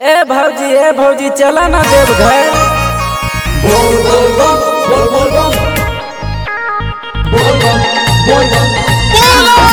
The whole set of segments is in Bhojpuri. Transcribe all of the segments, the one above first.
ए भौजी ए भौजी चला ना देवघर बोल बोल बम बोल बोल बम बोल बम बोल बम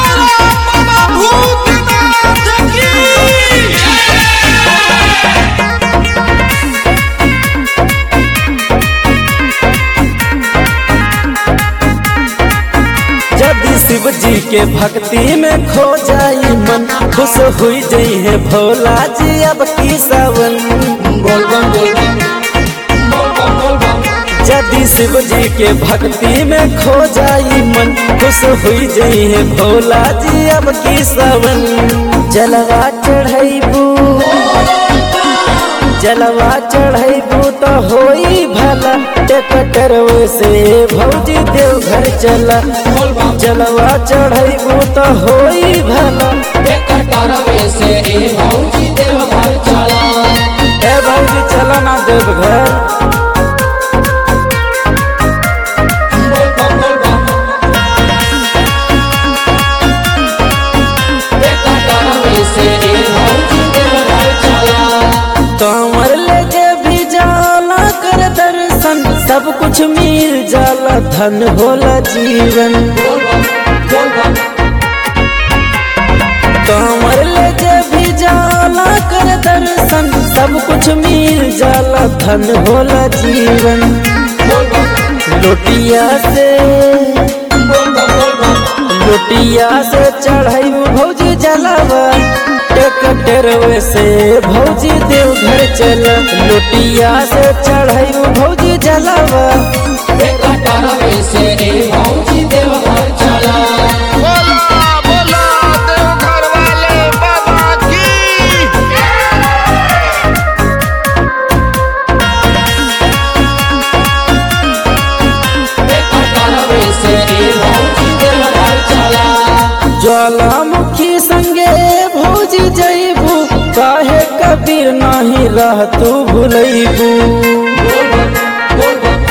यदि शिव जी के भक्ति में खो जाई मन खुश हुई जई है भोला जी अब की सावन बोल बम बोल बम बोल बम बोल बम यदि शिव जी के भक्ति में खो जाई मन खुश हुई जई है भोला जी अब की सावन जलवा चढ़ैबू जलवा चढ़ैबू तो होई भला टेकटर से भौजी देवघर चला बोल बम जलवा चढ़ैबू तो होई भला एक तरवे से ए भौजी देवघर चला ए भौजी चला ना देवघर बोल बम बोल बम एक तरवे से ए भौजी देवघर चला कांवर लेके भी जाला कर दर्शन सब कुछ मिल जाला धन होला जीवन बोल बम बोल बम कांवर लेके भी जाला कर दर्शन सब कुछ मिल जाला धन होला जीवन बोल बम लोटिया से बोल बम बोल बम लोटिया से चढ़ाई भौजी जलावा टेकटरवे से भौजी देवघर चला लोटिया से चढ़ाई भौजी जलावा एक तरवे से ए भौजी देवघर चला बोला बोला देवघर वाले बाबा की एक तरवे से ए भौजी देवघर चला ज्वालामुखी संगे भौजी जैबू काहे कबीर नाही रह तू भूलैबू बोल बम बोल बम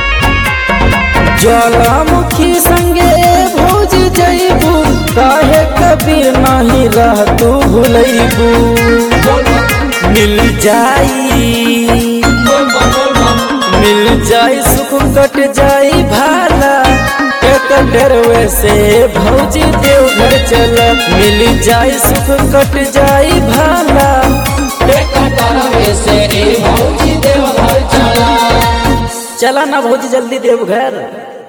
ज्वालामुखी संगे भौजी जैबू काहे कबीर नाही रह तू भूलैबू बोल बम मिल जाई बोल बम बोल बम मिल जाई सुख कट जाई भाला एक डरवे से भौजी देवघर चला मिल जाई सुख कट जाई भाला एक तरवे से ए भौजी देवघर चला चला ना भौजी जल्दी देवघर